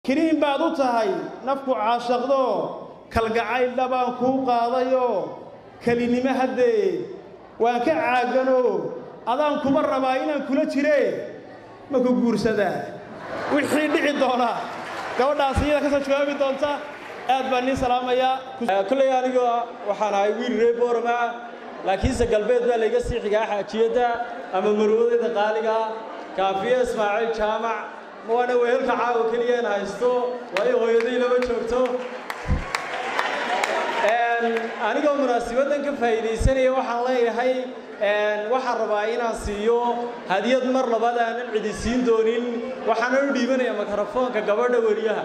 kiniin baad u tahay nafku caashaqdo kalgacayl dhabaan kuu qaadayoo kelinimo haddee waan ka caaganoo adaan kuma rabaa inaan kula jire ma ku guursadaa wixii dhici doona gabadhaas iyada ka soo jawaabi doonta aad baan niin salaamayaa kulley aniga waxaan ahay wiil reer boorama laakiinse galbeed baa layga sii xigaa xaajiyadda ama marwadayda qaaliga kaafiye ismaaciil jaamac waana wehelka caawa keliya in haysto waayo hooyaday lama joogto anigoo munaasibaddan ka faa'iidaysanaya waxaan leeyahay waxaan rabaa inaan siiyo hadiyad mar labaad aanan cidi siin doonin waxaanan u dhiibanaya mikrofoonka gabadha weriyaha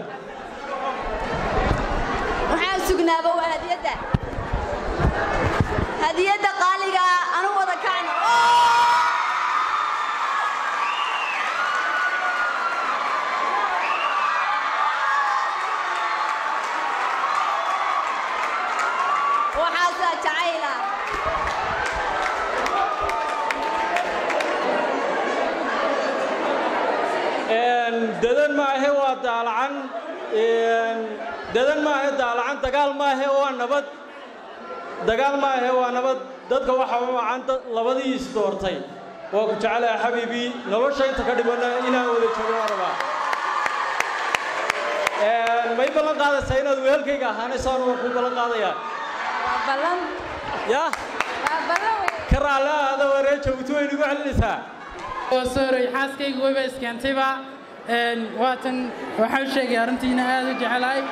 waxaan sugnaaba waa hadiyadda hadiyadda qaaliga anu wada kacno waxaasaa jacayla dadan maahe waa daalacan dadan maahe daalacan dagaal maahe waa nabad dagaal maahe waa nabad dadka waxaa u wacan labadii is doortay waa ku jecelaha xabiibii nolosha inta ka dhibanna inaan wada joogo waan rabaa may ballan qaadaysaa inaad wehelkayga ahaanayso anu waan kuu ballan qaadayaa ya ka raalle ahada waree joogto way nagu celinaysaa sooray xaaskaygu wayba iskeentayba waatan waxaa u sheegay arrintiina aad u jecelahay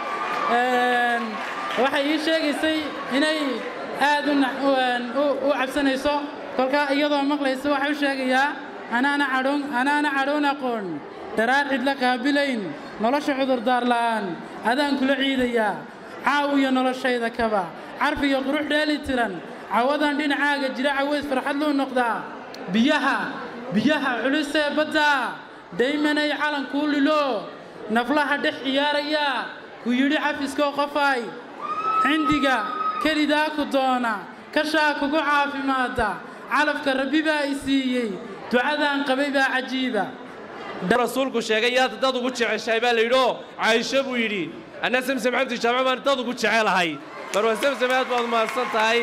waxay ii sheegaysay inay aad u cabsanayso kolkaa iyadoo maqlaysa waxaa u sheegayaa anaana cadhoon anaana cadhoon aqoon daraar cidla qaabilayn nolosha cudurdaar la'aan adaan kula ciidayaa caawiyo noloshayda kaba carfiyo qurux dheeli tiran cawadan dhinacaaga jira caways farxad luu noqdaa biyaha biyaha culusee badda daymanay calankuu lilo naflaha dhex ciyaaraya ku yidhi cafiskoo qofaay cindiga kelidaa ku doona kashaa kugu caafimaadda calafka rabbi baa i siiyey ducadaan qabay baa cajiiba rasuulku sheegay yaad dad ugu jeceshahay baa layidhioo caaisho buu yidhi anna samsam cabdi jaamac baan dad ugu jecelahay marwa samsam aad baad mahadsan tahay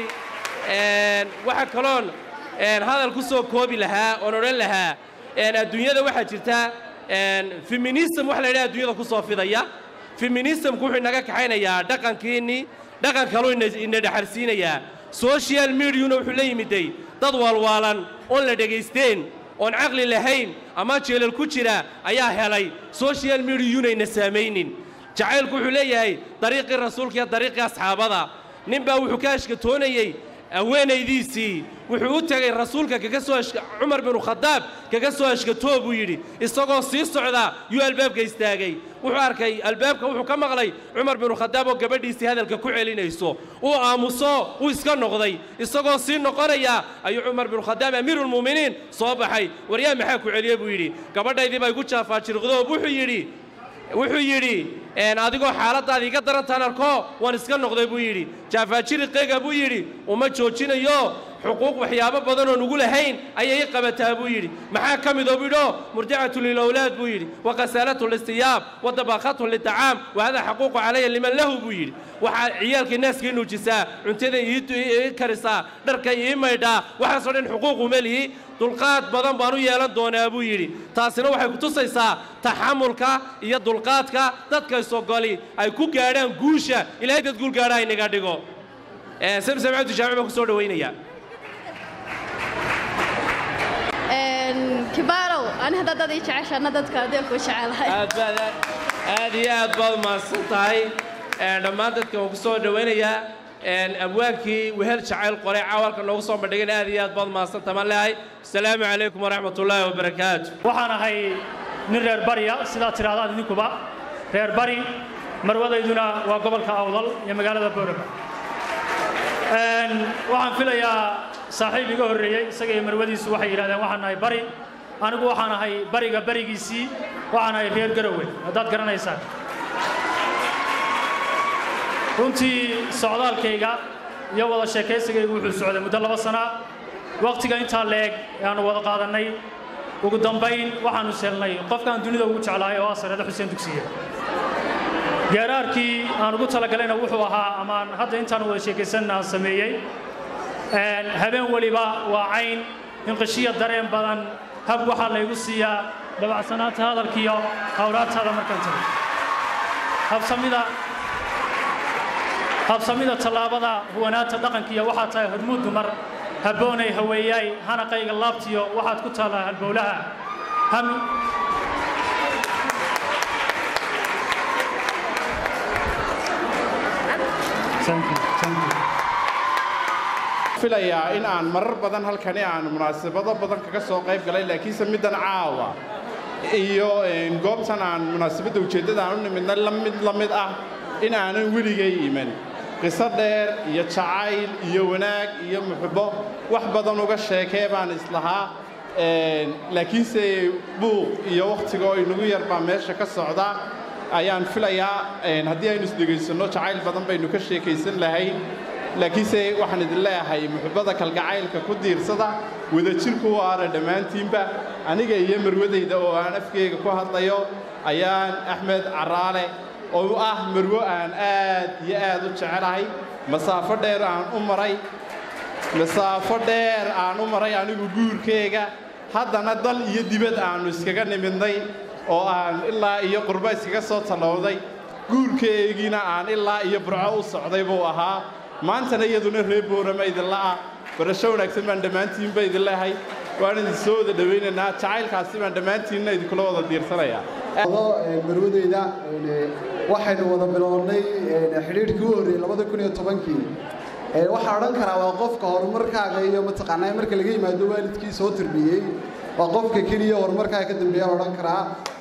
waxa kaloon hadal ku soo koobi lahaa oon odhan lahaa adduunyada waxaa jirta feminism wax la yidhaha adduunyada ku soo fidaya feminismku wuxuu inaga kaxaynayaa dhaqankiinnii dhaqan kaluu ina dhexarsiinayaa social mediuna wuxuu la yimiday dad waalwaalan oon la dhegaysteen oon caqli lahayn ama jeelal ku jira ayaa helay social mediayuna ina saamaynin jacaylku wuxuu leeyahay dariiqii rasuulka iyo dariiqii asxaabada nin baa wuxuu ka ashkatoonayey haweenaydiisii wuxuu u tegey rasuulka kaga soo cumar binu khadaab kaga soo ashkatoo buu yidhi isagoo sii socda yuu albaabka istaagay wuxuu arkay albaabka wuxuu ka maqlay cumar binu khadaab oo gabadhiisii hadalka ku celinayso uu aamuso uu iska noqday isagoo sii noqonaya ayuu cumar binu khadaab amiiruulmu'miniin soo baxay waryaa maxaa ku celiye buu yidhi gabadhaydii baa igu jaafaajirqdoo wuxuu yidhi wuxuu yidhi adigoo xaaladdaada iga darantaan arko waan iska noqday buu yidhi jaafaajiriqeyga buu yidhi uma joojinayo xuquuq waxyaabo badan oo nugu lahayn ayay i qabataa buu yidhi maxaa ka midoo buu yidhi oo murdicatu lilawlaad buu yidhi wa khasaalatu listiyaab wa dabaaqatu litacaam wa hada xaquuqu calaya liman lahu buu yidhi waxaa ciyaalkii naaska i nuujisaa cuntada ii karisaa dharka ii maydhaa waxaasoo dhan xuquuquma lihi dulqaad badan baan u yeelan doonaa buu yidhi taasina waxay ku tusaysaa taxamulka iyo dulqaadka dadka isogoli ay ku gaadhaan guusha ilaahay dad guul gaadha inaga dhigo samsam cabdi jaamic baan ku soo dhawaynayaa kibaarow ani hadda dad ii jeceshaana dadka adee ku jecelahay aad baad aad iyo aad baad umahadsan tahay dhammaan dadka waan ku soo dhawaynayaa abwaankii wehel jacayl qoray caawalka noogu soo bandhigan aad iyo aad baad mahadsantaha maan leeyahay asalaamu calaykum waraxmat ullaahi wabarakaatu waxaan ahay nin reer barya sidaad tidhahdaan idinkuba reer bari marwadayduna waa gobolka awdal iyo magaalada boorama waxaan filayaa saaxiib iga horreeyey isaga iyo marwadiisu waxay yidhahdeen waxaan nahay bari anigu waxaan ahay bariga barigiisii waxaan ahay reer garowe haddaad garanaysaan runtii socdaalkayga iyo wada sheekaysigaygu wuxuu socday muddo laba sana wakhtiga intaa leeg ayaannu wada qaadannay ugu dambayn waxaannu selnay qofkaan dunida ugu jeclahay oo ah sareedo xuseen dugsiye geeraarkii aan ugu talagalayna wuxuu ahaa amaan hadda intaan wada sheekaysanna aan sameeyey habeen weliba waa cayn inqishiya dareen badan hab waxaa laygu siiyaa dabacsanaanta hadalkiiyo hawlaadtaada markaan tago habsamida habsamida tallaabada huwanaanta dhaqankiiyo waxaa tahay hormuud dumar habboonay haweeyaay hanaqayga laabtiyo waxaad ku taallaa halbowlaha ham filayaa in aan marar badan halkani aan munaasabado badan kaga soo qayb galay laakiinse middan caawa iyo goobtan aan munaasabadda ujeeddada aan u nimidna la mid la mid ah in aanan weligay iman qiso dheer iyo jacayl iyo wanaag iyo muxubbo wax badan uga sheekee baan islahaa laakiinse buuq iyo wakhtiga oo inagu yar baa meesha ka socda ayaan filayaa haddii aynu isdhegaysanno jacayl badan baynu ka sheekaysan lahayn laakiinse waxaan idin leeyahay muxubbada kalgacaylka ku diirsada wadajirku waara dhammaantiinba aniga iyo marwadayda oo aan afkeyga ku hadlayo ayaan axmed caraale oo ah marwo aan aad iyo aad u jecelahay masaafo dheer aan u maray masaafo dheer aan u maray anigu guurkeyga haddana dal iyo dibad aannu iskaga nimidnay oo aan ilaa iyo qurbo iskaga soo tallowday guurkeygiina aan ilaa iyo burco u socday buu ahaa maantana iyaduna reer boorama idinla ah barasho wanaagsan baan dhammaantiinba idin leehay waan idin soo wada dhowaynaynaa jacaylkaasi baan dhammaantiinna idinkula wada diirsanaya marwadeyda waxaynu wada bilownay xidhiidhkii u horreeyey labada kun iyo tobankii waxaa odhan karaa waa qofka horumarkaaga iyo mataqaanaa marka laga yimaado waalidkii soo tarbiyey waa qofka keliya horumarkaaga ka dambeeya odhan karaa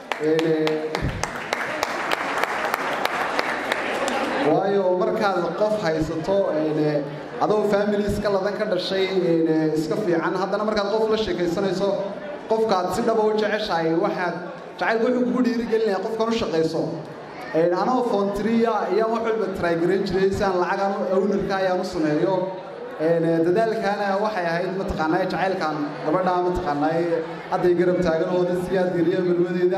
waayo markaad qof haysato adoo family iska ladan ka dhashay iska fiican haddana markaad qof la sheekaysanayso qofkaad si dhaba u jeceshahay waxaad jacaylku wuxuu kugu dhiirigelinaya qofkan u shaqayso anoo foontriya ayaan wax walba trygaran jiray si aan lacagan ownarka ayaan u sameeyo dadaalkaana waxay ahayd mataqaanaa jacaylkan gabadha mataqaanaa hadday garab taaganooda siyaa diriya malwadeeda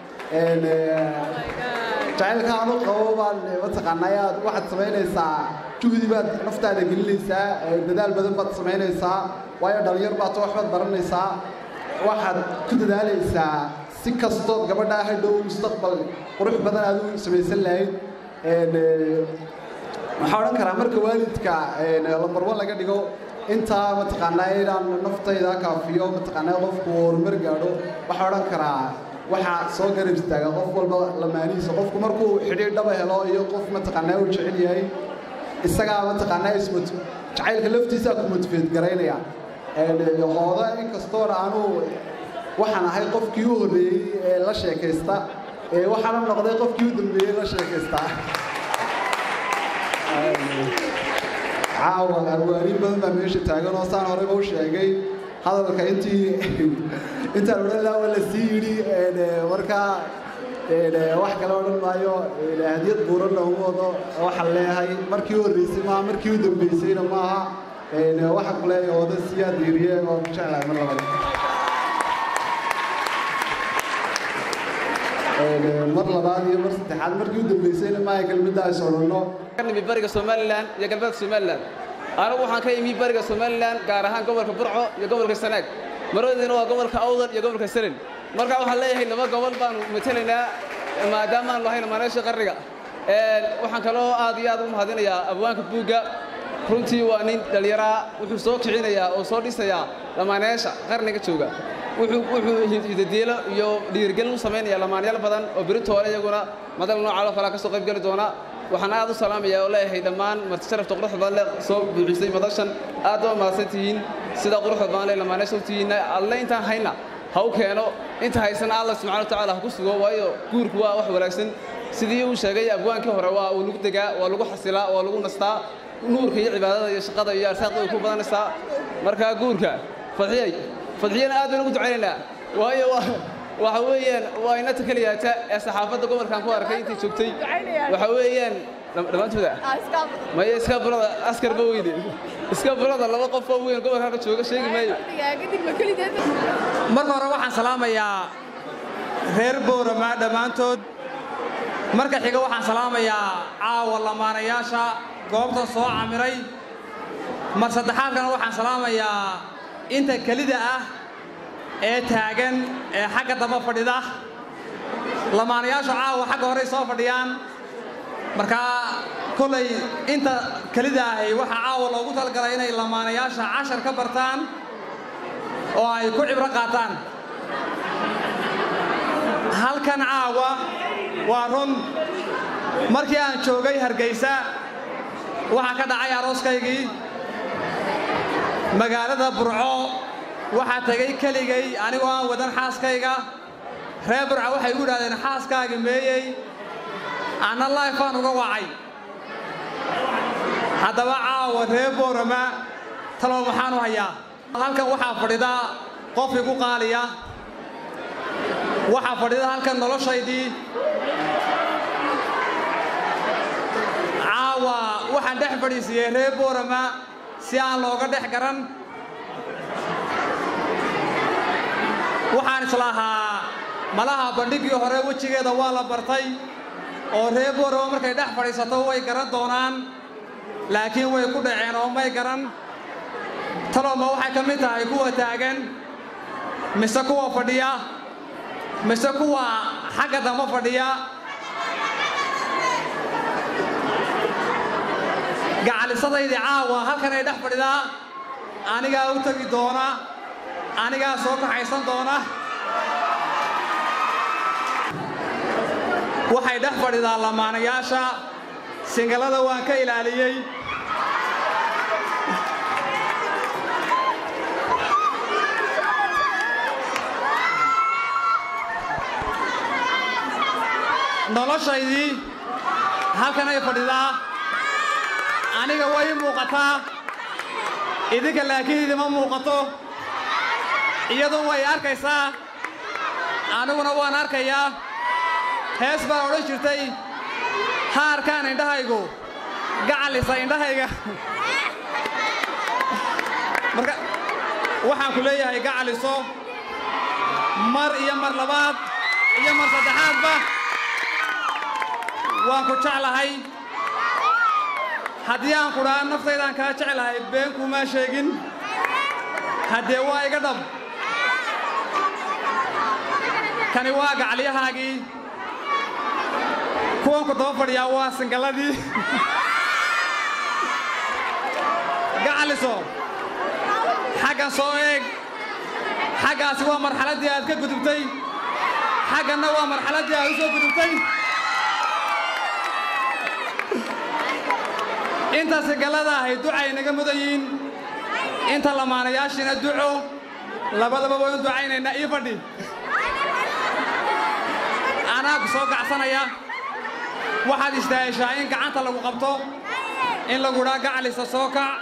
jacaylka aanu qabo baan mataqaanaa aad waxaad samaynaysaa juhdi baad naftaada gelinaysaa dadaal badan baad samaynaysaa waayo dhalinyar baad waxbaad baranaysaa waxaad ku dadaalaysaa si kastood gabadhaa hadhow mustaqbal qurux badan aad u samaysan lahayd waxaa odhan karaa marka waalidka lambar wan laga dhigo intaa mataqaanaa inaan naftayda kaafiyo mataqaanaa qofku horumar gaadho waxaa odhan karaa waxaa soo garab istaaga qof walba lamaanihiisa qofku markuu xidhiir dhaba helo iyo qof mataqaanaa uu jecel yahay isagaa mataqaanaa ismot jacaylka laftiisaa ku motiveet garaynaya hooda inkastoona aanu waxaan ahay qofkii u horreeyey ee la sheekaysta waxaana noqday qofkii u dambeeyey la sheekaysta caawa arwaaniin badan baa meesha taagan oo saan horeyba u sheegay hadalka intii intaan odhan lahaa waa la sii yidhi markaa wax kale odhan maayo hadiyad buuranna uma wado waxaan leeyahay markii u horreysay maaha markii u dambeysayna maaha waxaan ku leeyahay wada siyaa diiriye oo ku jeclahay mar labada mar labaad iyo mar saddexaad markii u dambeysayna maaha kelmadda ay sodhanno imi bariga somalilan iyo galbeedka somalilan anigu waxaan ka imi bariga somalilan gaar ahaan gobolka burco iyo gobolka sanaag marwadiina waa gobolka awdal iyo gobolka saren marka waxaan leeyahay laba gobol baanu matelaynaa maadaama aanu lahayn maaneesha qarniga waxaan kaloo aad iyo aad u mahadinayaa abwaanka buugga runtii waa nin dhallinyaraa wuxuu soo kicinayaa oo soo dhisayaa lamaaneesha qarniga jooga wuxuu hidadeelo iyo dhiirigelin u samaynaya lamaanyaal badan oo beritoole iyaguna madal noocaaloo kalea ka soo qayb geli doona waxaan aad u salaamayaa oo leeyahay dhammaan marti sharafta quruxda badan le soo buuxisay madashan aad baa mahadsan tihiin sida quruxda badan le lamaaneesha u tihiinna alle intaan hayna ha u keeno inta haysana alla subxana watacaala ha ku sugo waayo guurku waa wax wanaagsan sidii uu sheegay abwaankii hore waa uu lagu degaa waa lagu xasilaa waa lagu nastaa nuurka iyo cibaadada iyo shaqada iyo arsaaqda way ku badanaysaa markaa guurka fadxiyay fadxiyana aad baan ugu ducaynaynaa waayo waxa weeyaan waa inata keliyaata ee saxaafadda gobolkan ku arkay intii joogtay waxa weeyaan dhammaantooda maya iska burada askarba weyne iska burada laba qof oo weyn gobolka halka jooga sheegi maayo marka hore waxaan salaamayaa reer boorama dhammaantood marka xiga waxaan salaamayaa caawa lamaanayaasha goobtan soo camiray mar saddexaadkana waxaan salaamayaa inta kelida ah ee taagan ee xagga damba fadhida lamaanayaashu caawa xagga horey soo fadhiyaan markaa kolay inta kelida ahi waxaa caawa loogu talagalay inay lamaanayaasha cashar ka bartaan oo ay ku cibro qaataan halkan caawa waa run markii aan joogay hargaysa waxaa ka dhacay arooskaygii magaalada burco waxaa tegay keligay anigoo aan wadan xaaskayga reer burco waxay igu idhahdeen xaaskaagi meeyey anna laifaan uga wacay haddaba caawa reer boorama talow maxaan u hayaa halkan waxaa fadhida qof igu qaaliya waxaa fadhida halkan noloshaydii caawa waxaan dhex fadhiisiiyey reer boorama si aan looga dhex garan waxaan islahaa malaha bandhiggii hore wejigeeda waa la bartay oo reer boorama markay dhex fadhiisato way garan doonaan laakiin way ku dhaceen oo may garan talowma waxay ka mid tahay kuwa taagan mise kuwa fadhiya mise kuwa xagga damba fadhiya gacalisadaydii caawa halkan ay dhex fadhidaa anigaa u tegi doona anigaa soo kaxaysan doona waxay dhex fadhidaa lamaanayaasha singalada waan ka ilaaliyey noloshaydii halkan ay fadhidaa aniga way ii muuqataa idinka laakiin idima muuqato iyadun way arkaysaa aniguna waan arkayaa hees baa odhan jirtay ha arkaan indhahaygu gacalisa indhahayga marka waxaan ku leeyahay gacaliso mar iyo mar labaad iyo mar saddexaadba waan ku jeclahay haddii aan kudhaa naftaydaan kaa jeclahay been kuumaa sheegin haddee waa iga dhab kani waa gacalyahaagii kuwan ku daba fadhiyaa waa singalladii gacaliso xaggan soo eeg xaggaasi waa marxaladdii aad ka gudubtay xagganna waa marxaladdii aad u soo gudubtay inta sigallada ahay ducay naga mudan yihiin inta lamaanayaashiina duco labadaba waynu ducaynaynaa ii fadhi anaa ku soo gacsanaya waxaad istaaheshaa in gacanta lagu qabto in lagu dhaa gacalisa soo kac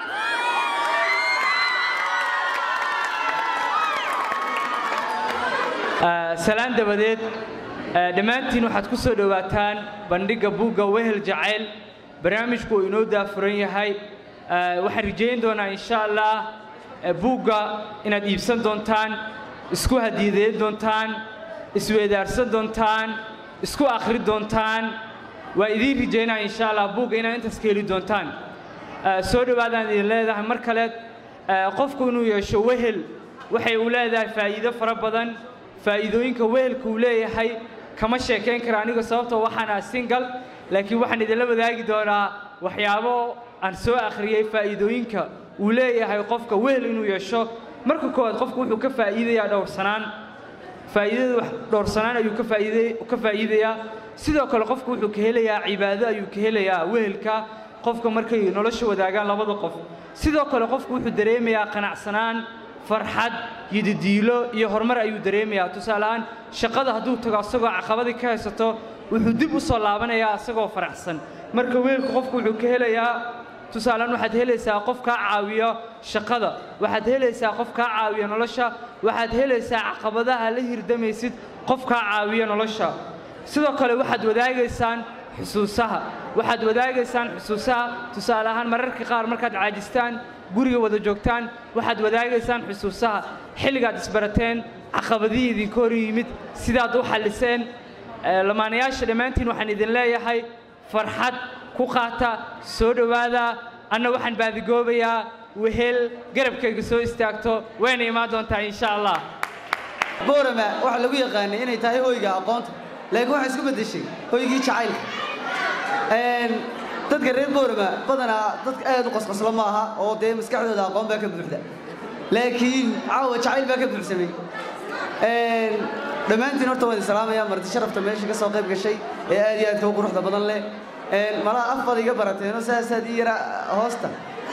salaan dabadeed dhammaantiin waxaad ku soo dhowaataan bandhigga buugga wehel jacayl barnaamijku uu inoo daafuran yahay waxaan rajayn doonaa insha allah buugga inaad iibsan doontaan isku hadiyadeyn doontaan isweedaarsan doontaan isku akhri doontaan waa idiin rajaynaa insha allah buugga inaad intaas ka heli doontaan soo dhowaadaan idin leedahay mar kale qofku inuu yeesho wehel waxay uu leedahay faa'iido fara badan faa'iidooyinka wehelka uu leeyahay kama sheekayn kara aniga sababtoo waxaan ah single laakiin waxaan idinla wadaagi doonaa waxyaabo aan soo akhriyey faa'iidooyinka uu leeyahay qofka wehel inuu yeesho marka koowaad qofku wuxuu ka faa'iidayaa dhowrsanaan faa'iidada wax dhowrsanaan ayuu ka faa'iiday ka faa'iidayaa sidoo kale qofku wuxuu ka helayaa cibaado ayuu ka helayaa wehelka qofka markay nolosha wadaagaan labada qof sidoo kale qofku wuxuu dareemayaa qanacsanaan farxad yidadiilo iyo horumar ayuu dareemayaa tusaaleahaan shaqada hadduu tago asagoo caqabadii ka haysato wuxuu dib u soo laabanayaa asagoo faraxsan marka weelku qofku wuxuu ka helayaa tusaalehaan waxaad helaysaa qof kaa caawiya shaqada waxaad helaysaa qof kaa caawiya nolosha waxaad helaysaa caqabadaha la hirdamaysid qof kaa caawiya nolosha sidoo kale waxaad wadaagaysaan xusuusaha waxaad wadaagaysaan xusuusaha tusaale ahaan mararka qaar markaad caajistaan guriga wada joogtaan waxaad wadaagaysaan xusuusaha xilligaad isbarateen caqabadihii idinka hor yimid sidaad u xalliseen eh, lamaanayaasha dhammaantiin waxaan idin leeyahay farxad ku qaata soo dhowaada anna waxaan baadigoobayaa wehel garabkayga soo istaagto wayna imaan doontaa insha allah boorama waxaa lagu yaqaanay inay tahay hoyga aqoonta laakiin waxay isku beddeshay hoygii jacaylka Een, dadka reer boorama badanaa dadka aad u qosqoslo ma aha oo dee maskaxdooda aqoon baa ka buuxda laakiin caawa jacayl baa ka buuxsamay Een, dhammaantiin horta waan idin salaamayaa marti sharafta meesha ka soo qayb gashay ee aad iyo aadka u quruxda badan leh Een, malaha af baad iga barateenoo saasaad ii yara hoosta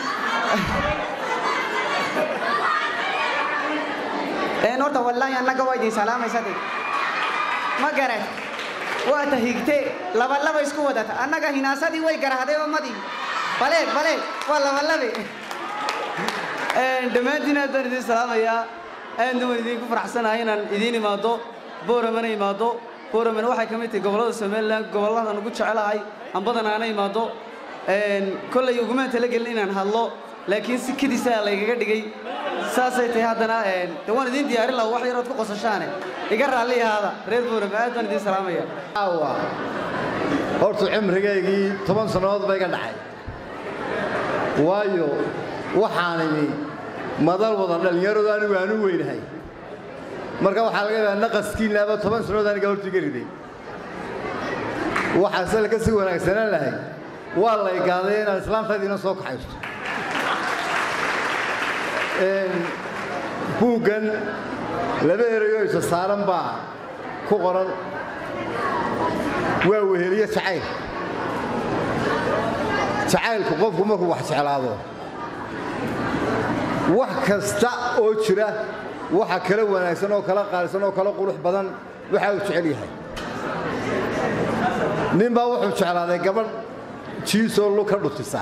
een horta wallaahi annaga waa idin salaamaysaa ma garad waa ta higte laba laba isku wadata annaga hinaasadii way garahday oo madii baleeg baleeg waa laba labe Een, dhammaantiin aad baan idin salaamayaa aadna waan idinku faraxsanahay inaan idiin imaado booramana imaado booramana waxay ka mid tahay gobollada somalilan gobolladan ugu jecelahay aan badanaana imaado Een, kollay ugumaan talagelin inaan hadlo laakiin si kedisaa laygaga dhigay saasay tahay haddana een, de waan idiin diyaarin lahaa wax yarood ku qosashaane iga raalli ahaada reer boorama aad baan idiin salaamaya horta cimrigaygii toban sannadood ba iga dhacay waayo waxaan imi madal wada dhallinyaradu anigu aan u weynahay marka waxaa laga yaabaa naqaskiinnaaba toban sannadood aniga hortiga riday waxaa sal ka sii wanaagsanaan lahay waa la igaaday inaad islaamtaydiina soo kaxaysto Een, buuggan laba erayoo isa saaran baa ku qoran waa weheliye jacayl jacaylku qofku markuu wax jeclaado wax kasta oo jira waxa kala wanaagsan oo kala qaalisan oo kala qurux badan waxa uu jecel yahay nin baa wuxuu jeclaaday gabadh jiisoo lu ka dhutisa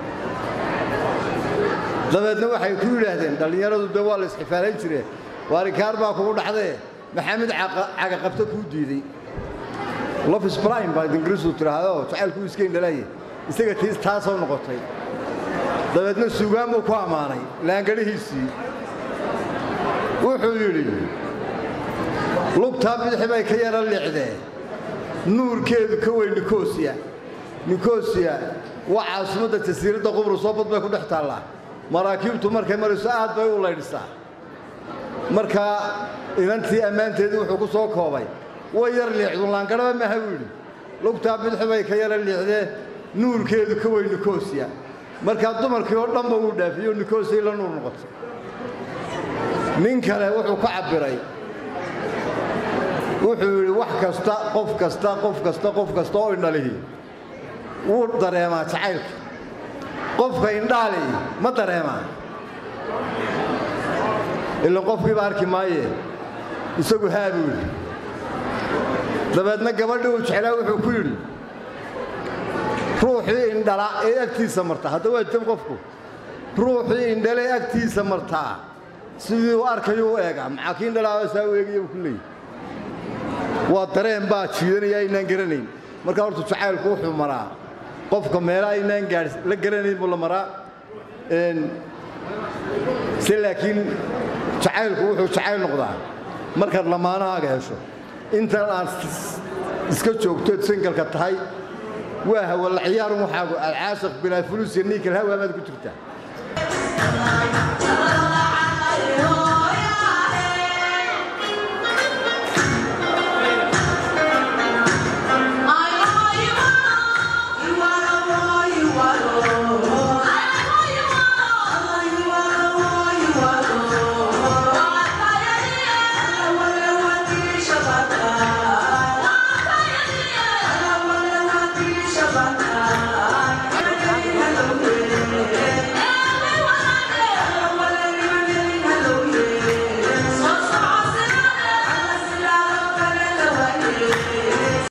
dabeedna waxay ku yidhaahdeen dhallinyaradu de waa la isxifaalayn jireen waarikaar baa kugu dhacdee maxamed cagaqabto kuu diiday lofis brime baa ingiriisu tidhaahdo jacaylkuu iska indhalaaye isaga tiis taasoo noqotay dabeedna suugaan buu ku ammaanay laangadhihiisii wuxuu yidhi lugtaa bidixi bay ka yara liicdee nuurkeedu ka weyn nikosiya nikosiya waa caasimadda jasiiradda qubrus oo bad bay ku dhex taallaa maraakiibtu markay marayso aad bay u laydhisaa markaa inantii ammaanteedii wuxuu ku soo koobay way yar liicdu laangadhaba maaha buu yidhi lugtaa bidixi bay ka yara liicdee nuurkeedu ka weyn nikosiya markaa dumarkii oo dhanba wuu dhaafiyey nikosiya la nuur noqotay nin kale wuxuu ka cabbiray wuxuu yidhi wax kasta qof kasta qof kasta qof kasta oo indhalihi wuu dareemaa jacaylka qofka indhaali ma dareemaa ilan qofkiiba arki maaye isagu haa buu yidhi dabeedna gabadhii uu jeclaa wuxuu ku yidhi ruuxii indhala ee agtiisa marta hadda waa jam qofku ruuxii indhale ee agtiisa martaa sidii uu arkayo u eegaa maxaa kii indhalaaba saa u eegaya buu ku leeyahy waa dareen baa jiidanaya aynaan garanayn markaa horta jacaylku wuxuu maraa qofka meela aynaan gaadh la garanayn buu la maraa se laakiin jacaylku wuxuu jacayl noqdaa markaad lamaanahaaga hesho intan aad iska joogtood singalka tahay waa hawala ciyaarun waxaagu alcaashiq bilaa fulus iyo niikal hawaa baad ku jirtaa